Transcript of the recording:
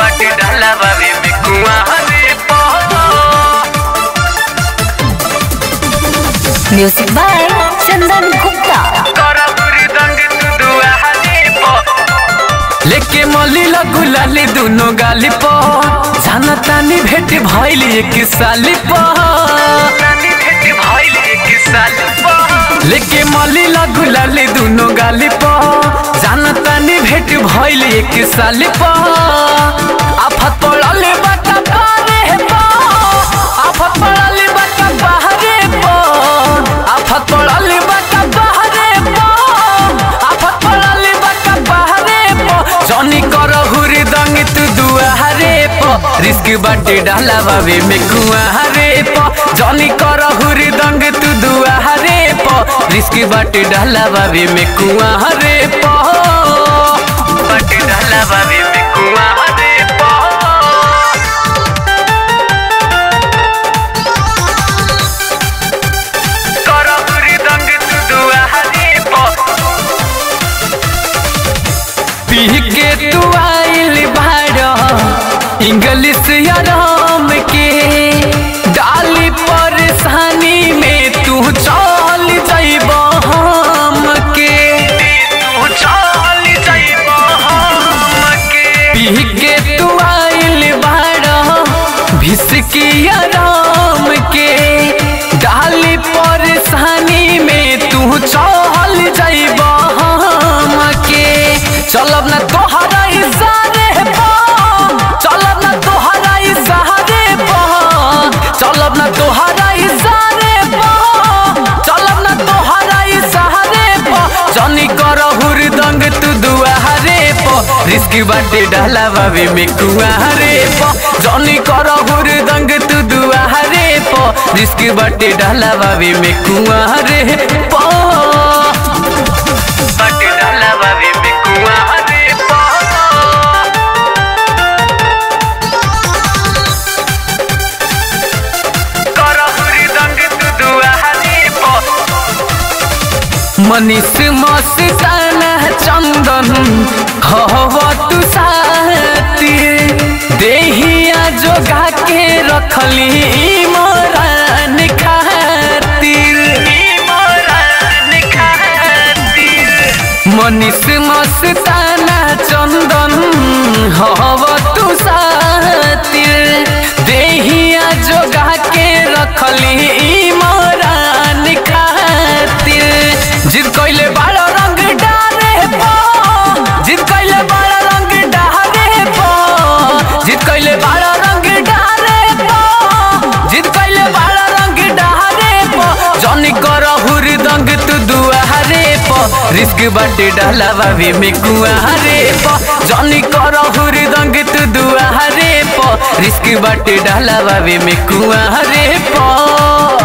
बाटे डाला बाबे में कुआं रे पो म्यूजिक बाय चंदन गुप्ता करपुरी दंग तू दुआरे पो लेके मली लगू लाली दुनो गाली पो जाना तानी भेट भइल एक साली पो तानी भेट भइल एक साली पो लेके मली लगू लाली दुनो गाली पो जाना तानी भेट भइल एक साली पो आफत पड़ल बाटा पारे पो आफत पड़ल बाटा बाहरे पो आफत पड़ल बाटा बाहरे पो आफत पड़ल बाटा बाहरे पो जनी कर हुरी दंग तू दुआरे पो रिस्क बाटे डाला बाबे में कुआरे पो जनी कर हुरी दंग तू दुआरे पो रिस्क बाटे डाला बाबे में कुआरे पो बाटे डाला बाबे में कुआरे पो करपुरी दंग तू दुआरे पो पी के तू आइल बाड़ इंग्लिश आराम के डाली परेशानी में तू चल जाइब हम के तू चल जाइब हम के पी के तू आइल बाड़ भिसकी आराम के डाली परेशानी में तू चल जाइब हम के चलब ना तोहरा इशारे पा चलब ना तोहरा इशारे पा चलब ना तोहरा इशारे पा चलब ना तोहरा इशारे पा जनी कर हुरदंग तू दुआरे पो रिस्क बाटे डाला बाबे में कुआरे पो जनी कर हुरदंग तू दुआरे पो रिस्क बाटे डाला बाबे में कुआरे पो बाटे डाला बाबे में कुआरे पो कर हुरदंग तू दुआरे पो मनीष मस्ताना चंदन हव तू साथी देहिया जोगा के रखली मोरान खातिर मोरान खातिर मनीष मस्ताना चंदन हव तू साथी देहिया जोगा के रखली मोरान खातिर जिद कइले बाड़ा रंग डारे पो जिद कइले बाड़ा रंग डारे पो जिद कइले बाड़ा रंग डारे पो जिद कइले बाड़ा रंग डारे पो जनी कर हुरदंग तू दुआरे पो रिस्क बाटे डाला बाबे में कुआरे पो जनी कर हुरदंग तू दुआरे पो रिस्क बाटे डाला बाबे में कुआरे पो